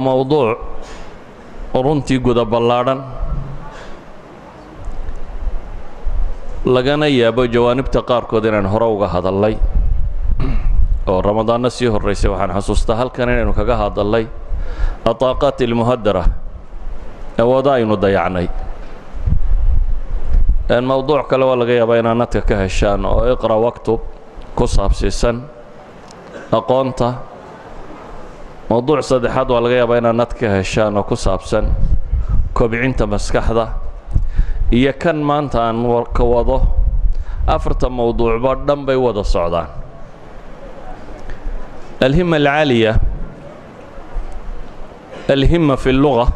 mowduuc runtii guda ballaadhan lagana yaabo jawaanibta qaarkood inaan hore uga hadallay oo ramadaanno sii horraysay waxaan xasuustaa halkan inaynu kaga hadallay ataaqaat ilmuhadara awoodo aynu dayacnay mowduuc kale waa laga yaabaa inaad nadka ka heshaan oo iqra waktub ku saabsiisan aqoonta mowduuc saddexaad waa laga yaabaa inaad nad ka heshaan oo ku saabsan kobcinta maskaxda iyo kan maanta aan ka wado afarta mowduucba dhan bay wada socdaan alhima alcaaliya alhima fi اlluga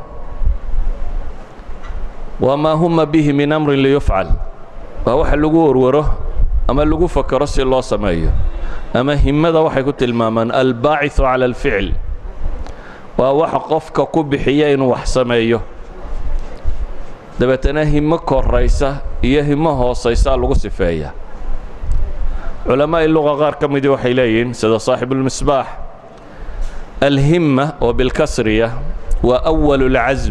waa maa huma bihi min amrin liyufcal waa waxa lagu warwaro ama lagu fakero si loo sameeyo ama himada waxay ku tilmaamaan albaaciثu cala alficl waa waxa qofka ku bixiya inuu wax sameeyo dabeetana himo koraysa iyo himo hoosaysaa lagu sifeeya culamaa'i luqa qaar ka midii waxay leeyihiin sida saaxibuulmisbaax alhimma oo bilkasriya waa أwal اlcasm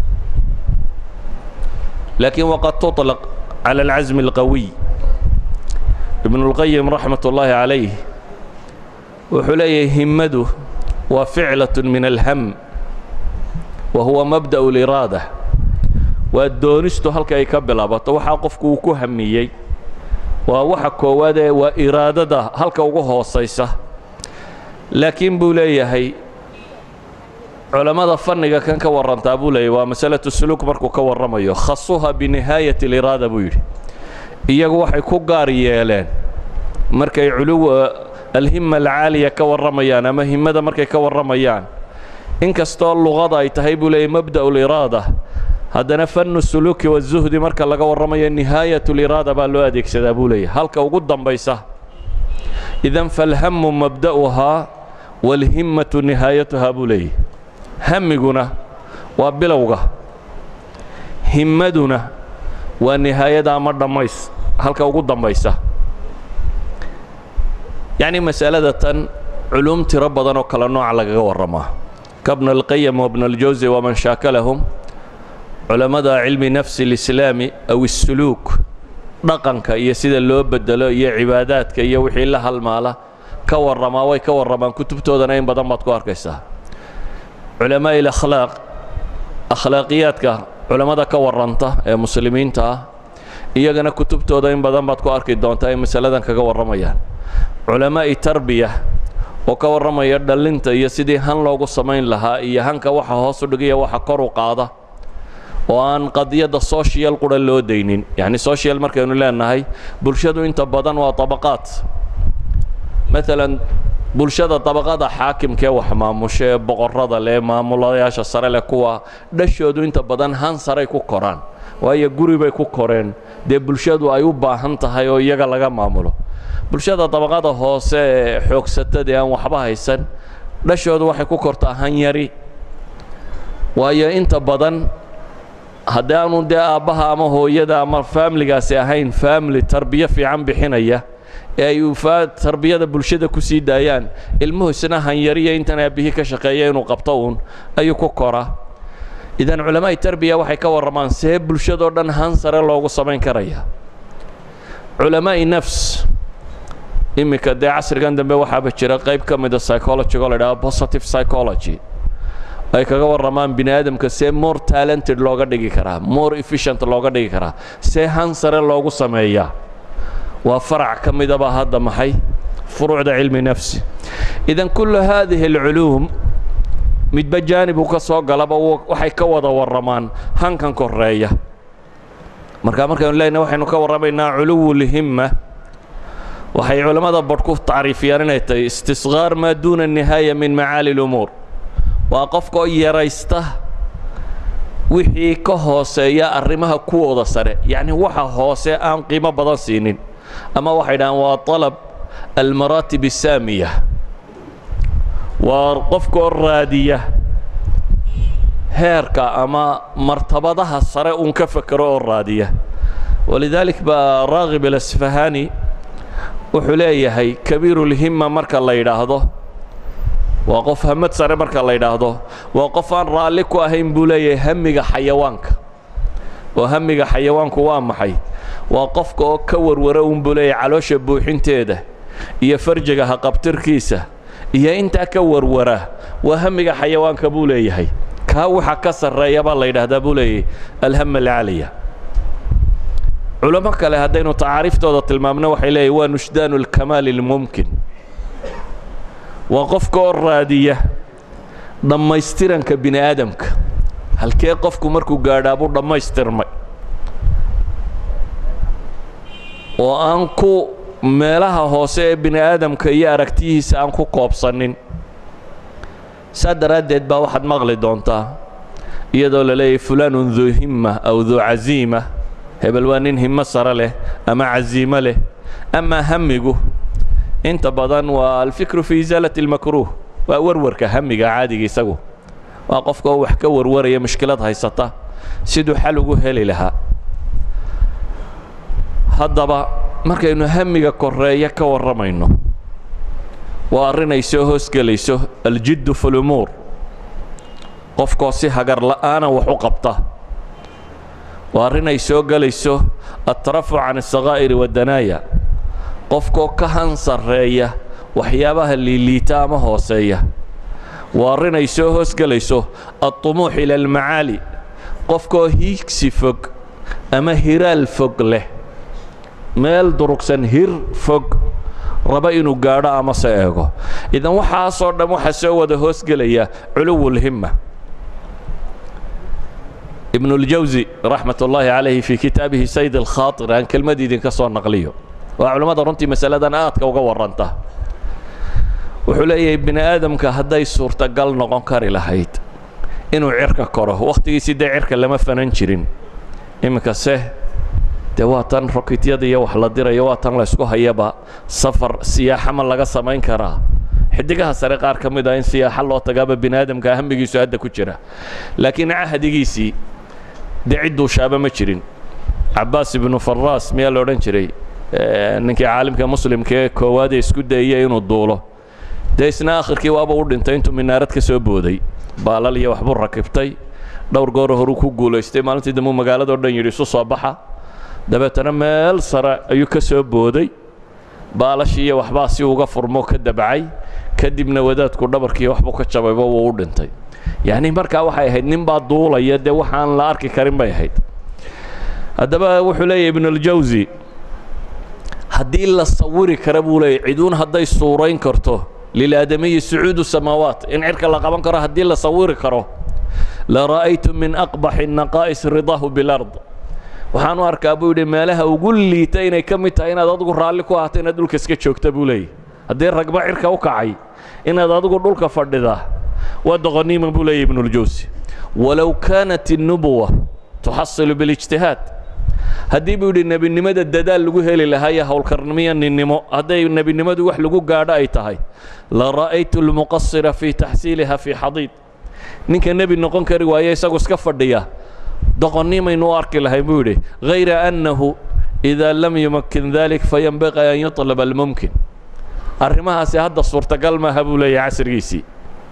laakiin waqad tuطlaq cala alcasm اlqawiy ibnu اlqayim raxmat ullaahi calayh wuxuu leeyahay himmadu waa ficlaة min alham wa huwa mabdaأ اliraada waa doonistu halka ay ka bilaabato waxaa qofku uu ku hamiyey waa waxa koowaadee waa iraadada halka ugu hoosaysa laakiin buu leeyahay culammada fanniga kan ka warrantaa buu leeyahy waa masalatu suluuk markuu ka warramayo khasuha binihaayati aliraada buu yidhi iyagu waxay ku gaar yeeleen markay culuw alhima alcaaliya ka warramayaan ama himmada markay ka warramayaan in kastoo luqada ay tahay buu leeyahy mabda'u liraada haddana fannu suluuki wazuhdi marka laga warramayo nihaayatuliraada baa loo adeegsadaa buu leeyahy halka ugu dambaysa idan falhamu mabda'uhaa waalhimmatu nihaayatuhaa buu leeyahy hamiguna waa bilowga himmaduna waa nihaayada ama dhammays halka ugu dambaysa yacni masalada tan culuum tiro badan oo kale nooca lagaga warramaa kabna alqayam wabna aljawsi waman shaakalahum culammada cilmi nafsi اlislaami aw الsuluuk dhaqanka iyo sida loo bedelo iyo cibaadaadka iyo wixii la halmaala ka warramaa way ka warramaan kutubtoodana in badan baad ku arkaysaa culamaaءi اlakhlaaq akhlaaqiyaadka culammada ka warranta ee muslimiinta ah iyagana kutubtooda in badan baad ku arki doontaa ay masaladan kaga warramayaan culamaa'i tarbiya oo ka warramaya dhallinta iyo sidii han loogu samayn lahaa iyo hanka waxa hoos u dhigaya waxa kor u qaada oo aan qadiyadda social qura loo daynin yacni social markaynu leenahay bulshadu inta badan waa tabaqaad maalan bulshada dabaqada xaakimkee wax maamusha ee boqorrada leh maamulayaasha sare leh kuwa dhashoodu inta badan han saray ku koraan waayo guri bay ku koreen dee bulshadu ay u baahan tahay oo iyaga laga maamulo bulshada dabaqada hoose ee xoogsatada aan waxba haysan dhashoodu waxay ku kortaa han yari waayo inta badan haddii aanu dee aabbaha ama hooyada ama faamiligaasi ahayn faamili tarbiyo fiican bixinaya ee ay tarbiyada bulshada ku sii daayaan ilmuhu isna hanyariya intan aabbihii ka shaqeeya inuu qabto uun ayuu ku koraa idan culamaa'i tarbiya waxay ka warramaan see bulshadoo dhan han sare loogu samayn karaya culamaa'i nafs iminka dee casrigan dambe waxaaba jira qayb ka mida psychologigo la idhaha positive psychology ay kaga warramaan bini aadamka see more talented looga dhigi karaa more efficient looga dhigi karaa see han sare loogu sameeyaa waa farac ka midaba hadda maxay furuucda cilmi nafsi idan kullu haadihi alculuum midba jaanibuu ka soo galaba waxay ka wada warramaan hankan koreeya marka markaynu leenahay waxaynu ka warramaynaa culuwulhimma waxay culammada badh ku tacriifiyaan inay tahay istisqaar maa duuna nihaaya min macaali lumuur waa qofkaoo yaraysta wixii ka hooseeya arrimaha kuwooda sare yacni waxa hoose aan qiimo badan siinin ama waxay dhahaan waa طalab almaraatib الsaamiya waa qofkaoo raadiya heerka ama martabadaha sare uun ka fekero oo raadiya walidaalik baa raagib alasfahani wuxuu leeyahay kabiiru اlhima marka la yidhaahdo waa qof hamad sare marka la yidhaahdo waa qof aan raalli ku ahayn buu leeyahay hamiga xayawaanka oo hamiga xayawaanku waa maxay waa qofka oo ka warwara uun buu leeyahay caloosha buuxinteeda iyo farjiga haqabtirkiisa iyo intaa ka warwara waa hamiga xayawaanka buu leeyahay kaa waxa ka sarreeya baa la yidhaahdaa buu leeyahay alham alcaliya culamo kale haddaynu tacaariiftooda tilmaamno waxay leeyahy waa nushdaanu alkamaali almumkin waa qofka oo raadiya dhammaystiranka bini aadamka halkee qofku markuu gaadhaa buu dhammaystirmay oo aan ku meelaha hoose ee bini aadamka iyo aragtiyihiisa aan ku koobsanin saa daraaddeed baa waxaad maqli doontaa iyadoo la leeyahay fulaanun duu himma aw duu casiima hebel waa nin himmo sare leh ama casiimo leh amaa hamigu inta badan waa alfikru fi isaalati اlmakruuh waa warwarka hamiga caadiga isagu waa qofka oo wax ka warwaraya mushkilad haysata siduu xal ugu heli lahaa haddaba markaynu hamiga koreeya ka warramayno waa arrin ay soo hoosgelayso aljiddu fi lumuur qofkoo si hagar la'aana wax u qabta waa arrin ay soo gelayso atrafu can asakaa'iri waddanaaya qofkoo ka han sarreeya waxyaabaha liiliita ama hooseeya waa arrin ay soo hoosgelayso alطumuux ila almacaali qofkoo hiigsi fog ama hiraal fog leh meel durugsan hir fog raba inuu gaadho ama se eego idan waxaasoo dhan waxaa soo wada hoosgelaya culuwulhimma ibnu اljawsi raxmat ullaahi calayhi fii kitaabihi sayd alkhaaطir aan kelmad idinka soo naqliyo waa culimmada runtii masaladan aadka uga warranta wuxuu leeyahay bini aadamka hadday suurtagal noqon kari lahayd inuu cirka koro wakhtigiisii dee cirka lama fanan jirin iminka se dee waa tan rokityada iyo wax la dirayo waa tan laysku hayaba safar siyaaxa ma laga samayn karaa xidigaha sare qaar ka mid ah in siyaaxa loo tagaaba bini aadamka hamigiisu hadda ku jira laakiin cahdigiisii dee cidduu shaaba ma jirin cabaas ibnu faraas miyaa la odhan jiray ninkii caalimka muslimka ee koowaadee isku dayaya inuu duulo dee isna akhirkii waaba u dhintay intuu minaarad ka soo booday baalal iyo waxbuu rakibtay dhowr gooro horuu ku guulaystay maalintii dambuu magaaladao dhan yidhi isu soo baxa dabeetana meel sare ayuu ka soo booday baalashii iyo waxbaa si uga furmo ka dabcay kadibna wadaadku dhabarkii waxbuu ka jabayba wuu u dhintay yacni markaa waxay ahayd nin baa duulaya dee waxaan la arki karin bay ahayd haddaba wuxuu leeyahy ibnuاljawsi haddii la sawiri kara buu leeyahy ciduun hadday suurayn karto lilaadamiyi sucuudu samaawaat in cirka la qaban karo haddii la sawiri karo la ra'aytu min aqbaxi الnaqaa'is ridaahu biاlard waxaan u arkaa buu yidhi meelaha ugu liita inay ka mid tahay inaad adigu raalli ku ahaato inaad dhulka iska joogta buu leeyahy haddii ragba cirka u kacay inaad adigu dhulka fadhida waa doqoniima buu leeyahy ibnuاljawsi walow kaanat الnubuwa tuxasilu biاlijtihaad haddii buu yidhi nebinimada dadaal lagu heli lahaa iyo howlkarnimiyo ninnimo hadday nebinimadu wax lagu gaadho ay tahay la ra'aytu اlmuqasira fii taxsiiliha fii xadiid ninka nebi noqon kari waaye isagu iska fadhiya doqonnimaynu u arki lahay buu yidhi hayra annahu إida lam yumakin dalik fayanbaqi an yuطlab almumkin arrimahaasi hadda suurtagal maaha buu leeyahay casrigiisii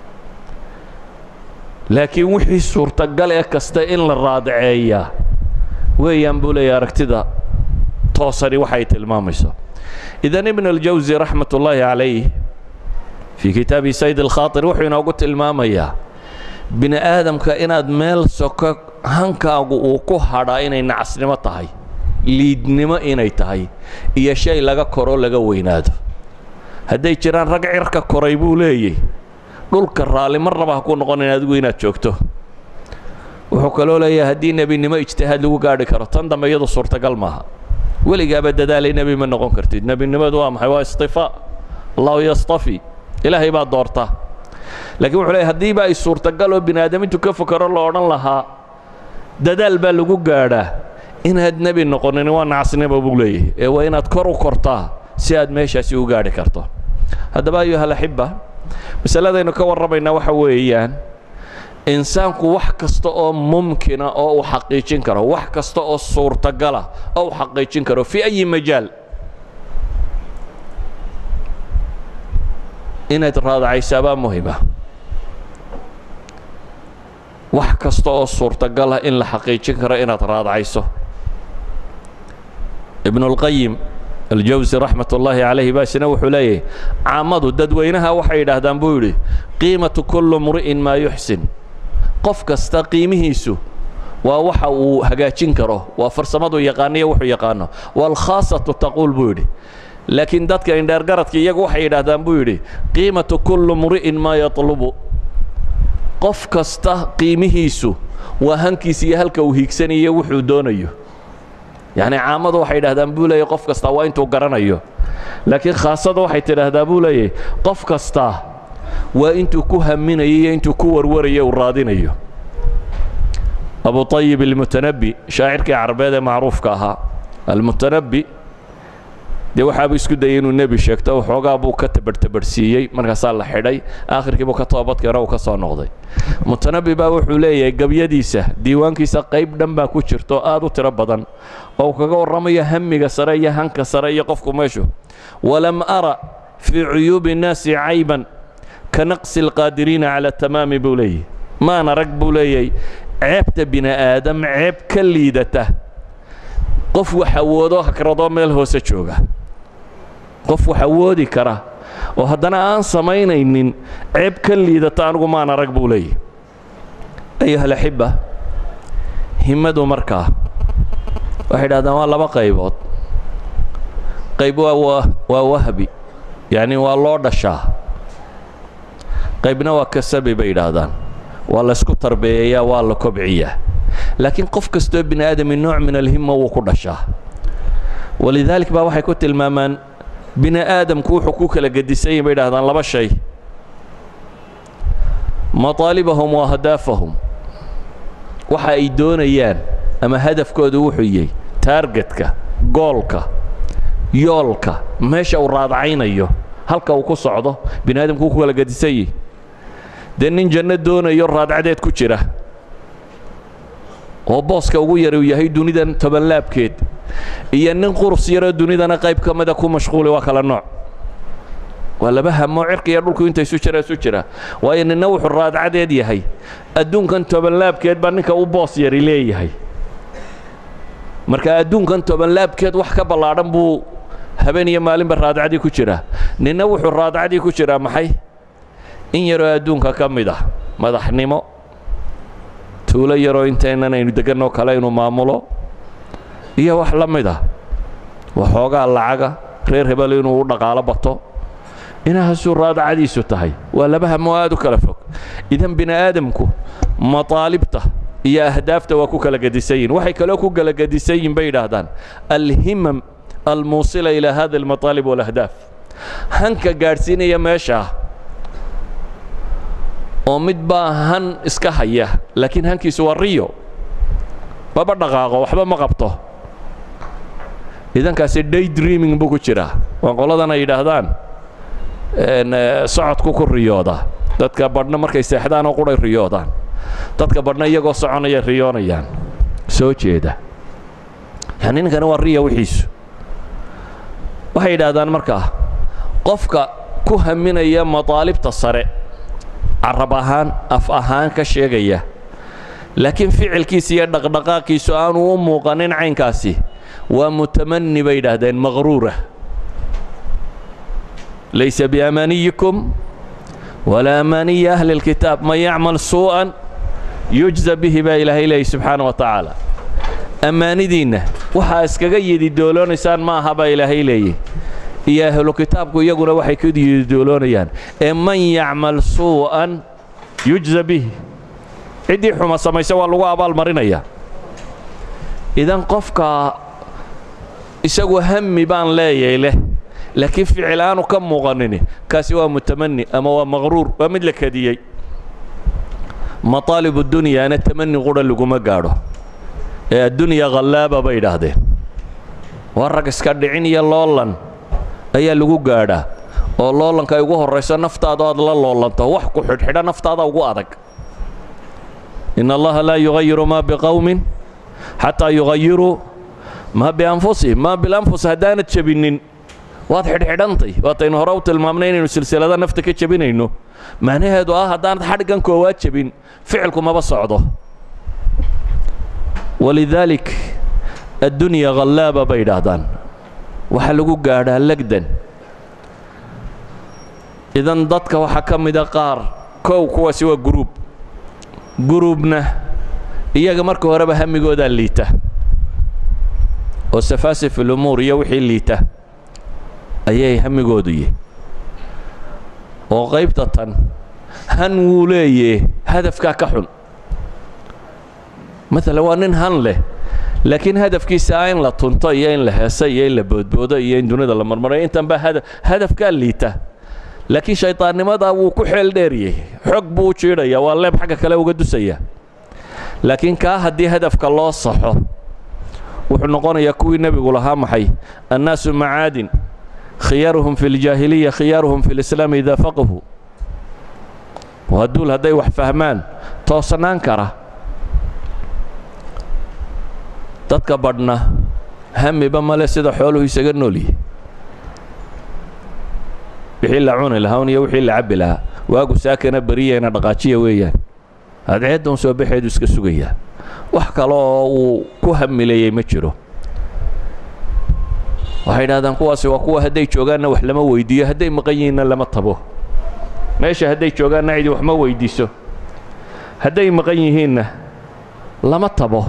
laakiin wixii suurtagal ee kasta in la raadaceeyaa weeyaan buu leeyahay aragtida toosani waxay tilmaamayso idan ibn اljawsi raxmat ullaahi calayh fii kitaabi sayd alkhaaطir wuxuu inoogu tilmaamayaa bini aadamka inaad meel soko hankaagu uu ku hadhaa inay nacasnimo tahay liidnimo inay tahay iyo shay laga koro laga weynaado hadday jiraan rag cirka koray buu leeyay dhulka raalli marnaba ha ku noqonayn adigu inaad joogto wuxuu kaloo leeyahay haddii nebinimo ijtihaad lagu gaadhi karo tan dambe iyadu suurtagal maaha weligaaba dadaalay nebi ma noqon kartid nebinimadu waa maxay waa istifaa allahu yastafi ilaahay baa doorta laakiin wuxuu leeyahy haddiiba ay suurtagal oo bini aadamintu ka fokero la odhan lahaa dadaal baa lagu gaadhaa inaad nebi noqonin waa nacasnimo buu leeyahay ee waa inaad kor u kortaa si aad meeshaasi u gaadhi karto haddaba ayuhalaxiba masaladaynu ka warramaynaa waxa weeyaan insaanku wax kasta oo mumkina oo uu xaqiijin karo wax kasta oo suurtagala oo uu xaqiijin karo fii ayi majaal inayd raadacaysaabaa muhima wax kasta oo suurtagal ah in la xaqiijin karo inaad raadacayso ibnulqayim aljawsi raxmat ullaahi calayhi baasina wuxuu leeyahay caamadu dadweynaha waxay yidhaahdaan buu yidhi qiimatu kullu mri'in maa yuxsin qof kasta qiimihiisu waa waxa uu hagaajin karo waa farsamadu yaqaaniyo wuxuu yaqaano waalkhaasatu taquul buu yidhi laakiin dadka indheergaradka iyagu waxay yidhaahdaan buu yidhi qiimatu kullu mri'in maa yatlubu qof kasta qiimihiisu waa hankiisa iyo halka uu hiigsanayo wuxuu doonayo yacni caamadu waxay yidhahdaan buu leeyahy qof kastaa waa intuu garanayo laakiin khaasada waxay tidhaahdaa buu leeyahy qof kastaa waa intuu ku haminayo iyo intuu ku warwarayo uu raadinayo abu ayib almutanabbi shaacirkii carbeed ee macruufka ahaa almutanabbi dee waxaabuu isku dayay inuu nebi sheegto waxoogaa buu ka tabarhtabarhsiiyey markaasaa la xidhay aakhirkiibuu ka toobadkeena uu ka soo noqday mutanabbi baa wuxuu leeyahay gebyadiisa diiwaankiisa qayb dhan baa ku jirto aad u tiro badan oo uu kaga warramayo hamiga sare iyo hanka sare iyo qofku meeshu walam ara fii cuyuubi innaasi cayban ka naqsi alqaadiriina cala tamaami buu leeyahy maan arag buu leeyahay ceebta bini aadam ceeb ka liidata qof wax awoodo hakradoo meel hoose jooga qof wax awoodi kara oo haddana aan samaynaynin ceeb ka liidata anigu maan arag buu leeyahy ayuha alaxibba himmadu markaa waxay idhahdaan waa laba qaybood qayb waa waa wahbi yacni waa loo dhashaa qaybna waa kasabi bay yidhaahdaan waa laysku tarbeeyayaa waa la kobciyaa laakiin qof kastoo bini aadami nooc min alhimma wuu ku dhashaa walidaalik baa waxay ku tilmaamaan bini aadamku wuxuu ku kala gedisan yahin bay idhahdaan laba shay mataalibahum wa ahdaafahum waxa ay doonayaan ama hadafkoodu wuxuu yahay taargetka goolka yoolka meesha uu raadcaynayo halka uu ku socdo bini aadamku wuu ku kala gedisan yahi dee nin janno doonayo raadcadeed ku jira oo booska ugu yar uu yahay dunidan tobanlaabkeed iyo nin qurus yaroo dunidana qayb ka mida ku mashquuli waa kala nooc waa laba hamo cirka iyo dhulku inta isu jira isu jira waayo ninna wuxuu raadcadeed yahay adduunkan tobanlaabkeed baa ninka u boos yari leeyahay marka adduunkan tobanlaabkeed wax ka ballaadhan buu habeen iyo maalinba raadcadii ku jira ninna wuxuu raadcadii ku jiraa maxay in yaroo adduunka ka mid ah madaxnimo tuulo yaroo intaynan aynu deganoo kale inuu maamulo iyo wax la mid ah waxoogaa lacaga reer hebel inuu u dhaqaalo bato inahaasuu raadacadiisu tahay waa laba hamo aad u kala fog idan bini aadamku mataalibta iyo ahdaafta waa ku kala gedisan yihin waxay kaloo ku kala gedisan yihin bay yidhaahdaan alhimam almuusila ilaa hada almataalib walahdaaf hanka gaadhsiinaya meeshaa oo mid baa han iska haya laakiin hankiisu waa riyo maba dhaqaaqo waxba ma qabto idankaasi day dreaming buu ku jiraa waa qoladan ay yidhaahdaan socodku ku riyooda dadka badhna markay seexdaan oo quray riyoodaan dadka badhna iyagoo soconaya riyoonayaan soo jeeda yani ninkani waa riya wixiisu waxay yidhaahdaan markaa qofka ku haminaya mataalibta sare carab ahaan af ahaan ka sheegaya laakiin ficilkiisa iyo dhaqdhaqaaqiisu aanu u muuqanin caynkaasi waa mutamani bay yidhaahdeen maqruura laysa biamaaniyikum walaa amaaniyi ahli اlkitaab man yacmal suu'an yujza bihi baa ilaahay leeyay subxaana wa tacaala ammaanidiinna waxaa iskaga yedidooloonaysaan ma aha baa ilaahay leeyay iyo ahlu kitaabku iyaguna waxay ka yedidooloonayaan ee man yacmal suu'an yujza bihi ciddii xuma samaysa waa lagu abaalmarinaya idan qofka isagu hami baan leeyay leh laakiin ficil aanu ka muuqanini kaasi waa mutamani ama waa maqruur waa mid la kadiyey maطaalib dunyaana tamani qura laguma gaadho ee addunya khallaaba bay idhaahdeen waa rag iska dhicin iyo loolan ayaa lagu gaadhaa oo loolanka ay ugu horrayso naftaada aad la loolanto wax ku xidhxidha naftaada ugu adag in allaha laa yugayiru ma biqowmin xataa yugayiruu ma bianfusihim ma bilanfus haddaanad jebinnin waad xidhxidhantay waataynu hore u tilmaamnay inaynu silsilada nafta ka jebinayno macnaheedu ah haddaanad xadhiggan koowaad jebin ficilku maba socdo walidaalik addunya khallaaba bay idhaahdaan waxaa lagu gaadhaa legdan idan dadka waxaa ka mida qaar kow kuwaasi waa guruub guruubna iyaga marka horeba hamigoodaa liita oo safaasif ilumuur iyo wixii liita ayay hamigoodu yihi oo qaybta tan han wuu leeye hadafkaa ka xun maalan waa nin han leh laakiin hadafkiisa ah in la tunto iyo in la heeso iyo in la boodboodo iyo in dunida la marmarayo intan baa hada hadafkaa liita laakiin shaydaannimadaa wuu ku xeel dheeriyey xog buu u jiidhaya waa leeb xagga kale uga dusaya laakiin kaa haddii hadafka loo saxo wuxuu noqonayaa kuwii nebigu lahaa maxay annaasu macaadin khiyaaruhum fi ljaahiliya khiyaaruhum fi lislaam idaa faqahu waa duul hadday wax fahmaan toosnaan kara dadka badhna hamiba male sida xooluhu isaga noolyihi wixii la cuni lahaa un iyo wixii la cabbi lahaa waagu saakana beriyayna dhaqaajiya weeyaan adceedda un soo baxeedu iska sugayaa wax kale oo uu ku hamileeyey ma jiro waxay idhahdaan kuwaasi waa kuwa hadday joogaanna wax lama weydiiyo hadday maqan yihiinna lama tabo meesha hadday joogaanna cidi wax ma weydiiso hadday maqan yihiinna lama tabo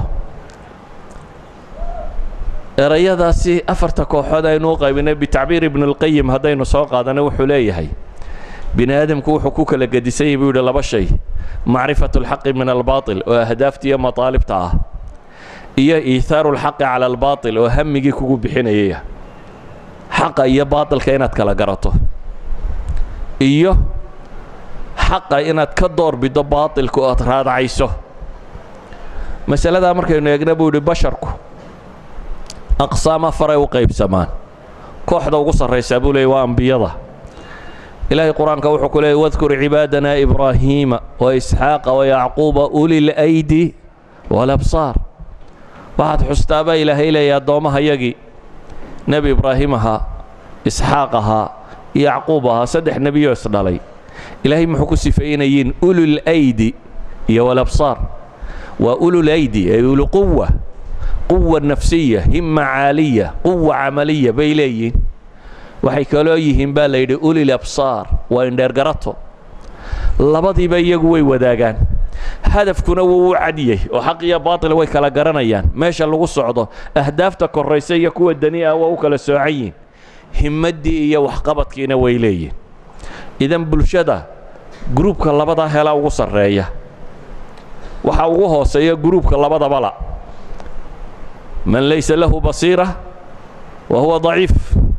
erayadaasi afarta kooxood aynu u qaybinay bitacbiir ibn اlqayim haddaynu soo qaadanay wuxuu leeyahay bini aadamku wuxuu ku kala gedisan yahy buu yidhi laba shay macrifatu اlxaqi min albaaطil oo ahdaafta iyo mataalibta ah iyo iithaaru اlxaqi cala albaaطil oo hamigii kugu bixinayaya xaqa iyo baaطilka inaad kala garato iyo xaqa inaad ka doorbido baaطilka oo aad raadacayso masaladaa markaynu eegna buu yidhi basharku aqsaam afaray u qaybsamaan kooxda ugu sarraysaa buu leeyay waa ambiyada ilaahay qur-aanka wuxuu ku leeyay wadkur cibaadana ibraahiima wa isxaaqa wa yacquuba ulil aydi walabsaar waxaad xustaabaa ilaahay leeya addoommahayagii nebi ibraahim ahaa isxaaq ahaa yacquub ahaa saddex nebiyoo isdhalay ilaahay muxuu ku sifaynayiin ulul aydi iyo walabsaar waa ulul aydi ay ulu quwa quwa nafsiya himma caaliya quwa camaliya bay leeyihiin waxay kaloo yihiin baa la yidhi ulil absaar waa indheergarato labadiiba iyagu way wadaagaan hadafkuna wuu u cadiyey oo xaq iyo baatil way kala garanayaan meesha lagu socdo ahdaafta korraysa iyo kuwa dani ah waa u kala soocan yihin himmaddii iyo waxqabadkiina way leeyihin idan bulshada gruubka labadaa helaa ugu sarreeya waxaa ugu hooseeya gruubka labadabala man laysa lahu basiira wa huwa daciif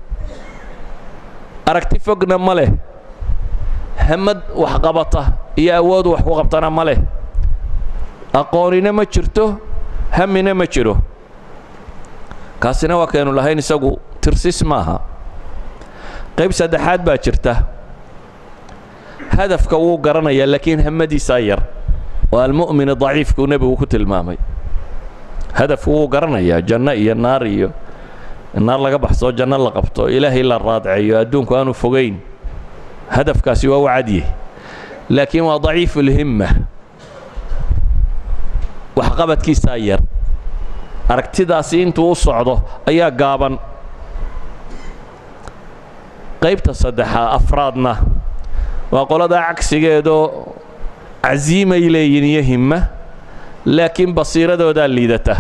aragti fogna ma leh hamad wax qabata iyo awoodu wax ku qabtana ma leh aqoonina ma jirto hamina ma jiro kaasina waa kaynu lahayn isagu tirsis maaha qayb saddexaad baa jirta hadafka wuu garanayaa laakiin hamadiisaa yar waa almu'min daciifkuu nebigu ku tilmaamay hadafku wuu garanayaa janno iyo naar iyo naar laga baxsoo janno la qabto ilaahay la raadceeyo adduunku aanu fogayn hadafkaasi waa u cadye laakiin waa daciifulhimma waxqabadkiisaa yar aragtidaasi intuu u socdo ayaa gaaban qaybta saddexaa afraadna waa qoladaa cagsigeedoo casiimay leeyihin iyo himma laakiin basiiradoodaa liidata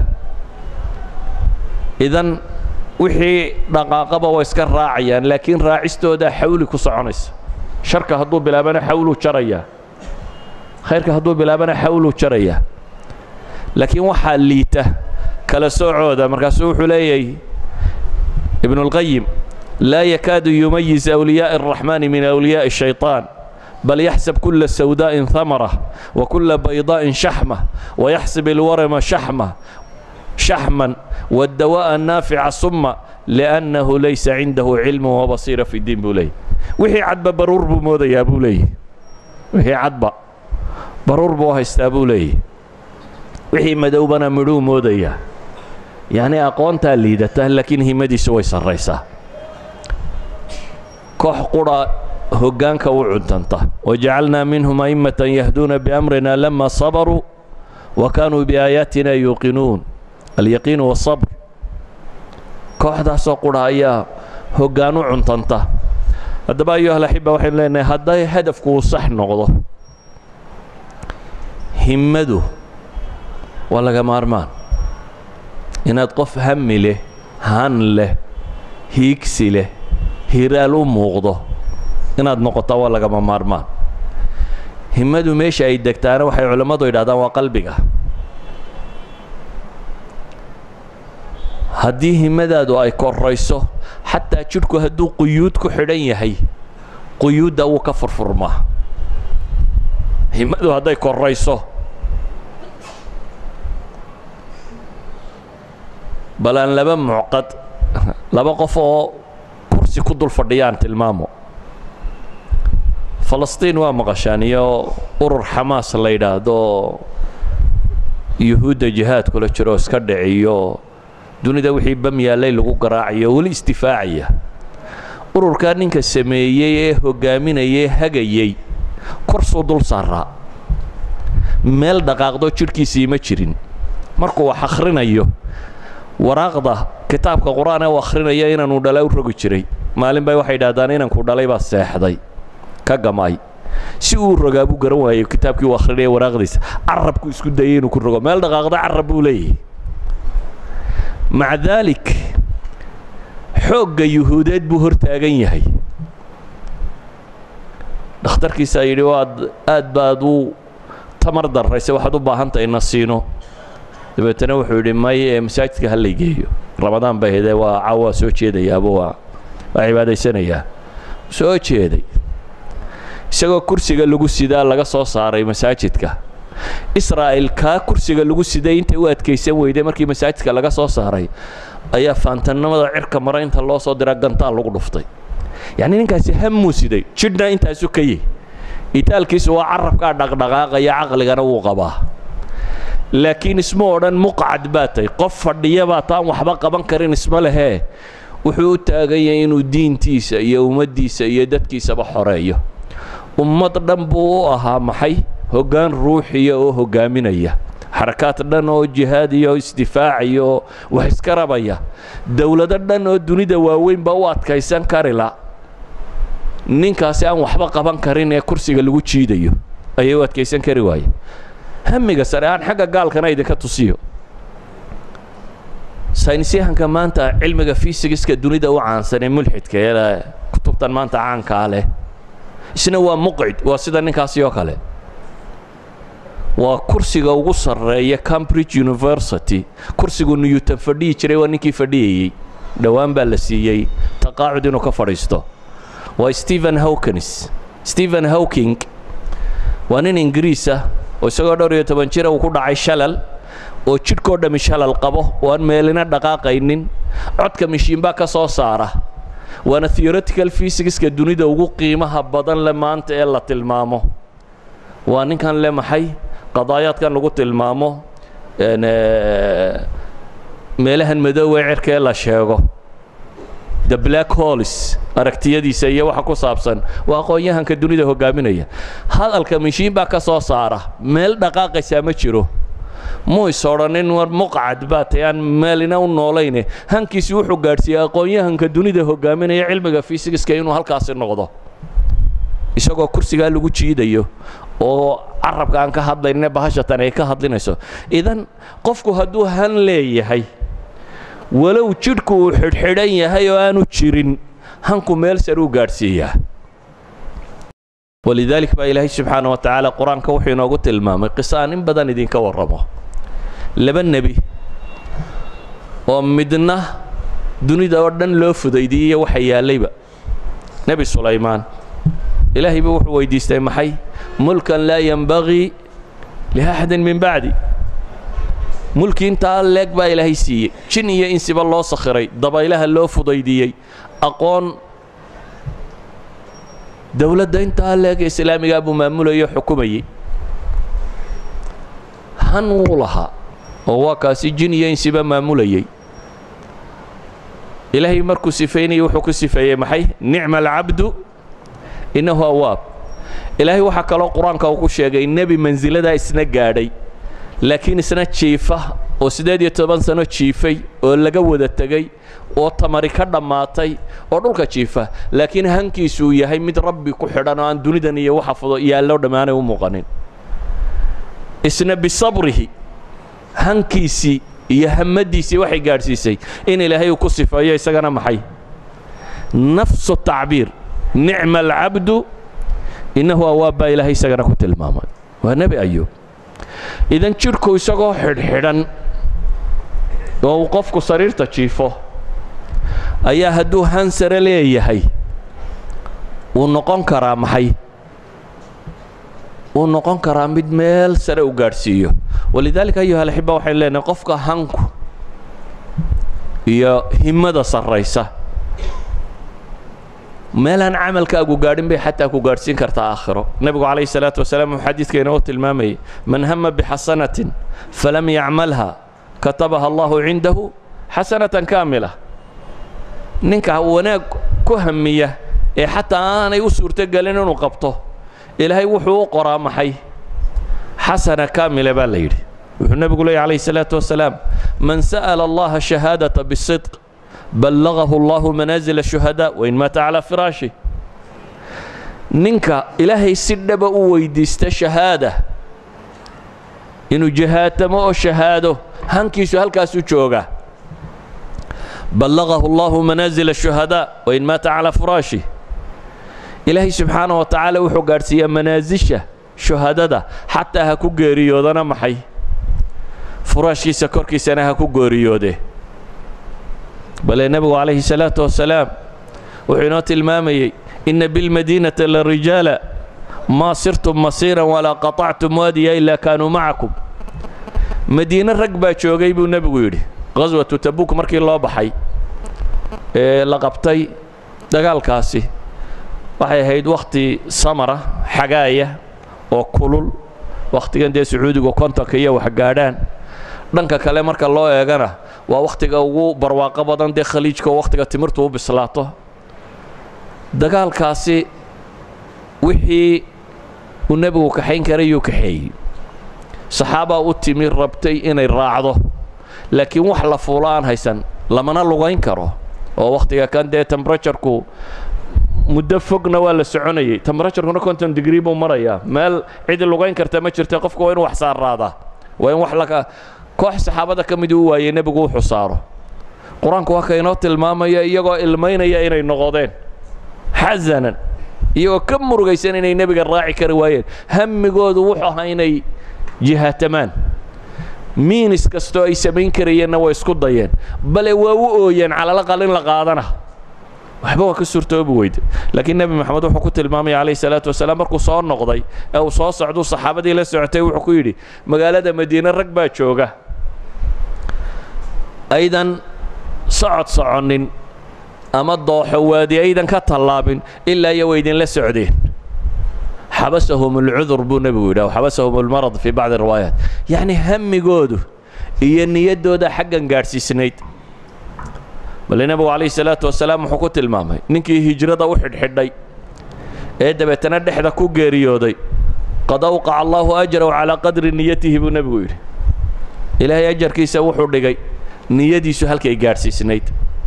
idan wixii dhaqaaqaba way iska raacayaan laakiin raacistoodaa xawli ku soconaysa sharka hadduu bilaabana xawluu jarayaa khayrka hadduu bilaabana xawluu jarayaa laakiin waxaa liita kala soocooda markaasuu wuxuu leeyahay ibnuاlqayim laa yakaadu yumayiz أwliyaaءi الraxmaani min أwliyaaءi الشhayطaan bal yaxsab kula sawdaaءin hamara wa kula bayضaaءin shaxma wayaxsib ilwarama shaxma shaxman wاdawaaءa naafica suma liأnnahu laysa cindahu cilm wabasiira fi اdiin buu leeyay wixii cadba baruur buu moodayaa buu leeyahy wixii cadba baruur buu haystaa buu leeyahy wixii madowbana midhuu moodayaa yacni aqoontaa liidata laakiin himadiisu way sarraysaa koox qura hoggaanka u cuntanta wajacalnaa minhum a'immatan yahduuna biamrina lama sabaruu wa kaanuu biaayaatina yuuqinuun alyaqiinu waasabr kooxdaasoo qura ayaa hoggaan u cuntanta haddaba ayuhalaxiba waxaynu leenahay hadday hadafku uu sax noqdo himmadu waa laga maarmaan inaad qof hami leh han leh hiigsi leh hiraal u muuqdo inaad noqotaa waa lagama maarmaan himmadu meesha ay degtaana waxay culammadu yidhahdaan waa qalbiga haddii himmadaadu ay korayso xataa jidhku hadduu quyuud ku xidhan yahay quyuudda wuu ka furfurmaa himmadu hadday korayso bal aan laba mucqad laba qof oo kursi ku dul fadhiyaan tilmaamo falastiin waa maqashaan iyo urur xamaas la yidhaahdo yuhuudda jihaadkula jiroo iska dhiciyo dunida wixii bam yaallay lagu garaacayo weli istifaacaya ururkaa ninka sameeyey ee hoggaaminayee hagayey korsuu dul saaraa meel dhaqaaqdo jidhkiisii ma jirin markuu wax akhrinayo waraaqda kitaabka qur-aan ee u akhrinaya inanuu dhala u rogi jiray maalin bay waxay idhahdaan inankuu dhalay baa seexday ka gamay si uu rogaa buu garan waayo kitaabkii uu akhrinaya waraaqdiisa carabku isku dayay inuu ku rogo meel dhaqaaqda carab buu leeyahay maca daalik xoogga yuhuudeed buu hor taagan yahay dhakhtarkiisaa yidhi waad aad baad u tamar darraysa waxaad u baahan tahay na siino dabeetana wuxuu yidhi may ee masaajidka ha laygeeyo ramadaan bay hedee waa cawaa soo jeedayaaba waa waa cibaadaysanayaa soo jeeday isagoo kursiga lagu sidaa laga soo saaray masaajidka israa'il kaa kursiga lagu siday intay u adkaysan weyday markii masaajidka laga soo saaray ayaa faantannimada cirka mara inta loo soo diraa gantaal lagu dhuftay yacnii ninkaasi hammuu siday jidhna intaasu ka yih itaalkiisu waa carabkaa dhaqdhaqaaqaya caqligana wuu qabaa laakiin isma odhan muqcad baa tahy qof fadhiya baa taan waxba qaban karin isma lehee wuxuu u taagan yahay inuu diintiisa iyo ummaddiisa iyo dadkiisaba xoreeyo ummad dhan buu u ahaa maxay hoggaan ruuxiya oo hoggaaminaya xarakaad dhan oo jihaad iyo isdifaac iyo wax iska rabaya dowlado dhan oo dunida waaweynba u adkaysan karila ninkaasi aan waxba qaban karin ee kursiga lagu jiidayo ayay u adkaysan kari waaye hamiga sare aan xagga gaalkana idinka tusiyo saynisyahanka maanta cilmiga fisigiska dunida u caansan ee mulxidka ee kutubtan maanta caankaa leh isna waa muqcid waa sida ninkaasi oo kale waa kursiga ugu sarreeya cambridge university kursigu newton fadhihi jiray waa ninkii fadhiyayey dhowaan baa la siiyey taqaacud inuu ka fadhiisto waa stephen hawkins stephen hawking waa nin ingiriis ah oo isagoo dhowr iyo toban jira uu ku dhacay shalal oo jidhkoo dhammi shalal qabo oo aan meelina dhaqaaqaynin codka mishiinbaa ka soo saara waana theoretical physicska dunida ugu qiimaha badan le maanta ee la tilmaamo waa ninkan le maxay qadaayaadkan lagu tilmaamo meelahan madoowee cirka ee la sheego the black holes aragtiyadiisa iyo waxa ku saabsan waa aqoon-yahanka dunida hoggaaminaya hadalka mishiin baa ka soo saara meel dhaqaaqaysaa ma jiro muu is odhanin war muqcad baa tay aan meelina u noolayne hankiisi wuxuu gaadhsiiyey aqoon-yahanka dunida hoggaaminaya cilmiga fisigiska inuu halkaasi noqdo isagoo kursigaa lagu jiidayo oo carabka aan ka hadlayne bahashatan ay ka hadlinayso idan qofku hadduu han leeyahay walow jidhku uu xidhxidhan yahay oo aanu jirin hanku meel sar uu gaadhsiiyaa walidaalik baa ilaahay subxaana wa tacaala qur-aanka wuxuu inoogu tilmaamay qiso aan in badan idinka warramo laba nebi oo midna dunida oo dhan loo fudaydiyey waxa yaallayba nebi sulaymaan ilaahay buu wuxuu weydiistay maxay mulkan laa yenbagii liaxadin min bacdi mulki intaa leeg baa ilaahay siiyey jin iyo insiba loo sakhiray dabaylaha loo fudaydiyey aqoon dowladda intaa leeg ee islaamigaa buu maamulayay o xukumayey han wuu lahaa oo waa kaasi jin iyo insiba maamulayey ilaahay markuu sifeynayay wuxuu ku sifeeyey maxay nicma alcabdu innahu awaab ilaahay waxaa kaloo qur-aanka uu ku sheegay nebi mansiladaa isna gaadhay laakiin isna jiifa oo siddeed iyo toban sano jiifay oo laga wada tegey oo tamari ka dhammaatay oo dhulka jiifa laakiin hankiisuu yahay mid rabbi ku xidhan oo aan dunidan iyo waxa fudo yaallo dhammaanay u muuqanin isna bisabrihi hankiisii iyo hamadiisii waxay gaadhsiisay in ilaahay uu ku sifeeyo isagana maxay nafsu tacbiir nicma alcabdu innahu awaab baa ilaahay isagana ku tilmaamay waa nebi ayuub idan jidhku isagoo xidhxidhan oo uu qofku sariirta jiifo ayaa hadduu hansare leeyahay wuu noqon karaa maxay wuu noqon karaa mid meel sare u gaadhsiiyo walidaalika ayuha alaxiba waxaynu leenahay qofka hanku iyo himmada sarraysa meelaan camalkaagu gaadhin bay xataa ku gaadhsiin kartaa aakhiro nebigu calayhi salaatu wasalaam wuxuu xadiidkeena u tilmaamayay man hama bixasanatin falam yacmalha katabaha allahu cindahu xasanatan kaamila ninka wanaag ku hamiya ee xataa aanay u suurtogelin inuu qabto ilaahay wuxuu u qoraa maxay xasana kaamila baa la yidhi wuxuu nebigu leeyay calayhi salaatu wasalaam man sa'ala allaha shahaadata bisidq ballagahu allahu manaazila shuhadaa wain maata calaa firaashi ninka ilaahay si dhaba u weydiista shahaada inuu jahaatamo oo shahaado hankiisu halkaasuu jooga ballagahu allahu manaazila shuhadaa wain maata calaa firaashi ilaahay subxaana wa tacaala wuxuu gaadhsiiyaa manaasisha shuhadada xataa ha ku geeriyoodana maxay furaashkiisa korkiisana ha ku geeriyoode bale nebigu calayhi salaatu wasalaam wuxuu inoo tilmaamayey inna bilmadiinata la rijaala maa sirtum masiiran walaa qaطactum waadiya ilaa kaanuu macakum madiine rag baa joogay buu nebigu yidhi qaswatu tabuuk markii loo baxay ee la qabtay dagaalkaasi waxay ahayd wakhti samara xagaaya oo kulul wakhtigan dee sacuudigu kontonka iyo wax gaadhaan dhanka kale marka loo eegana waa wakhtiga ugu barwaaqo badan dee khaliijka oo wakhtiga timirtu u bislaato dagaalkaasi wixii uu nebigu kaxayn karayuu kaxeeyey saxaabaa u timi rabtay inay raacdo laakiin wax la fuulo aan haysan lamana lugayn karo oo wakhtiga kan dee temberaturku muddo fogna waa la soconayey temberaturkuna konton digrii buu marayaa meel cidi lugayn karta ma jirta qofku waa inu wax saarraadaa waa in wax laka koox saxaabada ka miduu u waayey nebigu wuxuu saaro qur-aanku waa ka inoo tilmaamaya iyagoo ilmaynaya inay noqodeen xasanan iyagoo ka murugaysan inay nebiga raaci kari waayeen hammigoodu wuxuu ahaa inay jihaatamaan miinis kastoo ay samayn karayeenna way isku dayeen bale waa u ooyeen calalaqal in la qaadana waxba waa ka suurtoobi weyde laakiin nebi moxamed wuxuu ku tilmaamaya calayhi salaatu wasalaam markuu soo noqday ee uu soo socduu saxaabadii la socotay wuxuu ku yidhi magaalada madiine rag baa jooga aydan socod soconnin ama dooxo waadi aydan ka tallaabin ilaa iyo waydinla socdeen xabasahum alcudur buu nebigu yidhah xabasahum almarad fii bacdi riwaayaat yacni hammigoodu iyo niyaddooda xaggan gaadhsiisnayd bale nebigu calayhi salaatu wasalaam wuxuu ku tilmaamay ninkii hijrada u xidhxidhay ee dabeetana dhexda ku geeriyooday qad awqaca allaahu ajrahu calaa qadri niyatihi buu nebigu yidhi ilaahay ajarkiisa wuxuu dhigay niyadiisu halkay gaadhsiisnayd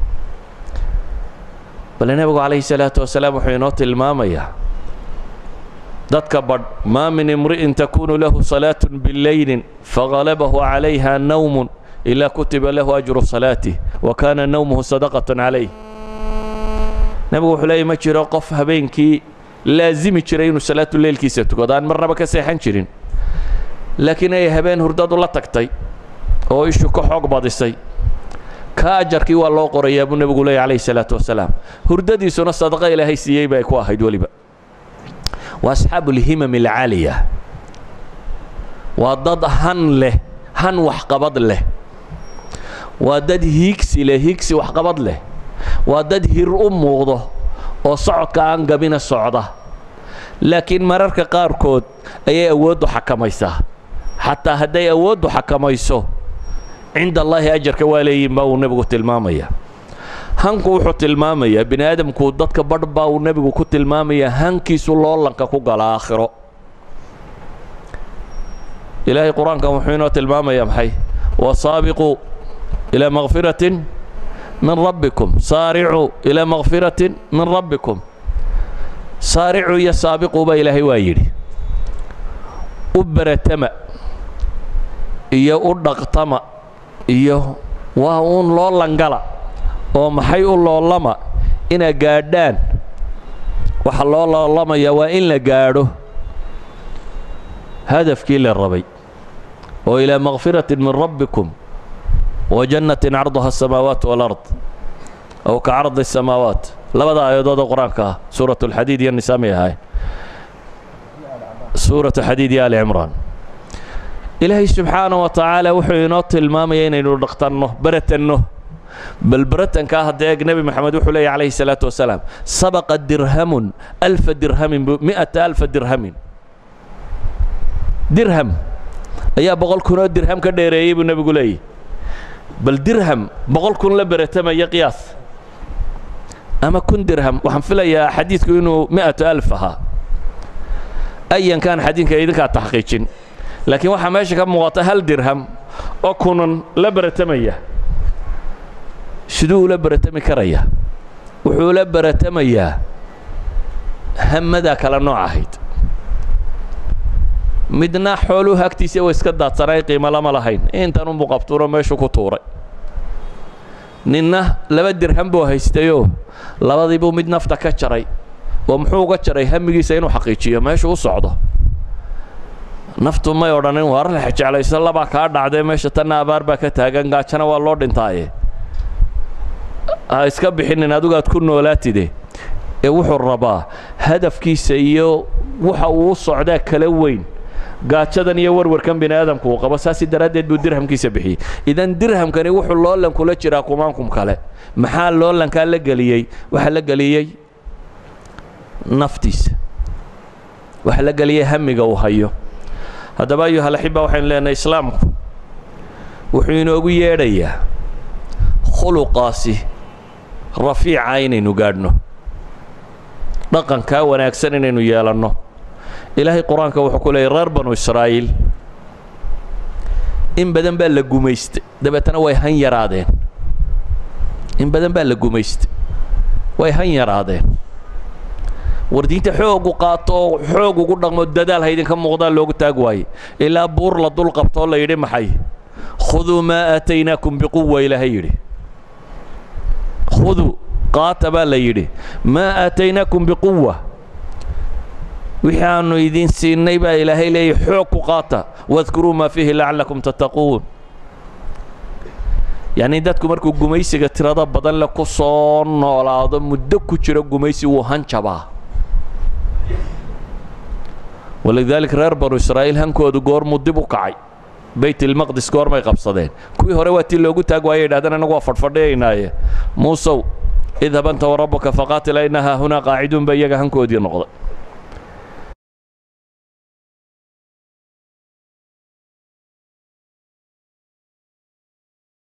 bale nebigu calayhi salaatu wasalaam wuxuu inoo tilmaamayaa dadka badh maa min imri'in takunu lahu salaatun bilaylin fagalabahu calayha nawmun ilaa kutiba lahu ajru salaatih wa kaana nawmuhu sadaqatan calayh nebigu wuxuu leeyay ma jiro qof habeenkii laasimi jiray inuu salaatu leylkiisa tukado aan marnaba ka seexan jirin laakiin ay habeen hurdadu la tagtay oo ishu ka xoog badisay ka ajarkii waa loo qorayaa buu nebigu leeyay calayhi salaatu wasalaam hurdadiisuna sadaqa ilaahay siiyey bay ku ahayd weliba waa asxaabu alhimam alcaaliya waa dad han leh han waxqabad leh waa dad hiigsi leh hiigsi waxqabad leh waa dad hir u muuqdo oo socodka aan gabina socda laakiin mararka qaarkood ayay awooddu xakamaysaa xataa hadday awooddu xakamayso cinda allaahi ajarka waa leeyihin baa uu nebigu tilmaamaya hanku wuxuu tilmaamayaa bini aadamku dadka badh baa uu nebigu ku tilmaamayaa hankiisu loolanka ku gala aakhiro ilaahay qur-aankan wuxuu inoo tilmaamayaa maxay wasaabiquu ilaa makfiratin min rabbikum saaricuu ilaa makfiratin min rabbikum saaricuu iyo saabiquu baa ilaahay waa yidhi u beratama iyo u dhaqtama iyo waa uun loolangala oo maxay u loolama inaa gaadhaan waxa loo loolamayaa waa in la gaadho hadafkii la rabay oo ilaa makfiratin min rabbikum wa jannatin carduha asamaawaat walard aw ka cardi asamaawaat labada aayadood oo qur-aanka ah suurat alxadiid iyo nisaa may ahaay suuratu xadiid iyo ali cimraan ilaahay subxaana wa tacaala wuxuu inoo tilmaamaya inaynu dhaqtanno beratanno bal beratankaa hadda eeg nebi moxamed wuxuu leeya calayhi salaatu wasalaam sabaqa dirhamun alfa dirhamin mi'ata alfa dirhamin dirham ayaa boqol kunoo dirham ka dheereeyey buu nebigu leeyahy bal dirham boqol kun la beratamaya qiyaas ama kun dirham waxaan filayaa xadiidku inuu mi'atu alf ahaa ayankan xadiidka idinkaa taxqiijin laakiin waxaa meesha ka muuqata hal dirham oo kunan la beratamaya siduu ula beratami karaya wuxuu la beratamayaa hamadaa kala nooc ahayd midna xooluhu agtiisa way iska daadsanay qiimo lama lahayn intan unbuu qabtuuro meeshuu ku tuuray ninna laba dirham buu haystayoo labadiibuu mid nafta ka jaray oo muxuu uga jaray hamigiisa inuu xaqiijiyo meeshuu u socdo naftu may odhanin waar la jeclayso labaa kaa dhacdee meesha tanna abaar baa ka taagan gaajana waa loo dhintaaye ha iska bixinin adigu aad ku noolaatide ee wuxuu rabaa hadafkiisa iyo waxa uu u socdaa kala weyn gaajadan iyo warwarkan bini aadamku uu qabo saasi daraaddeed buu dirhamkiisa bixiyey idan dirhamkani wuxuu loolan kula jiraa kumaankum kale maxaa loolankaa la geliyey waxaa la geliyey naftiisa waxaa la geliyey hamiga uu hayo haddaba ayuhalaxiba waxaynu leenahay islaamku wuxuu inoogu yeedhayaa khuluqaasi rafiica inaynu gaadhno dhaqankaa wanaagsan inaynu yeelanno ilaahay qur-aanka wuxuu ku leeyay reer banu israa'iil in badan baa la gumaystay dabeetana way han yaraadeen in badan baa la gumaystay way han yaraadeen war diinta xoogu qaato oo xoog ugu dhaqmo dadaal ha idinka muuqdaa loogu taag waaye ilaa buur la dul qabtoo la yidhi maxay khuduu maa aataynaakum biquwa ilaahay yidhi khuduu qaata baa la yidhi maa aataynaakum biquwa wixii aanu idin siinay baa ilaahay leeyahy xoog ku qaata wadkuruu maa fiihi lacallakum tattaquun yacnii dadku markuu gumaysiga tirada badan le ku soo noolaado muddo ku jiro gumaysi wuu hanjabaa walidaalika reer banu israa'iil hankoodu goormuu dib u kacay baytilmaqdis goormay qabsadeen kuwii hore waa tii loogu taag waayay yidhahdeen annagu waa fadhfadhiyaynaaye muusow idhab anta warabbuka faqaatila inna haahunaa qaaciduun ba iyaga hankoodii noqday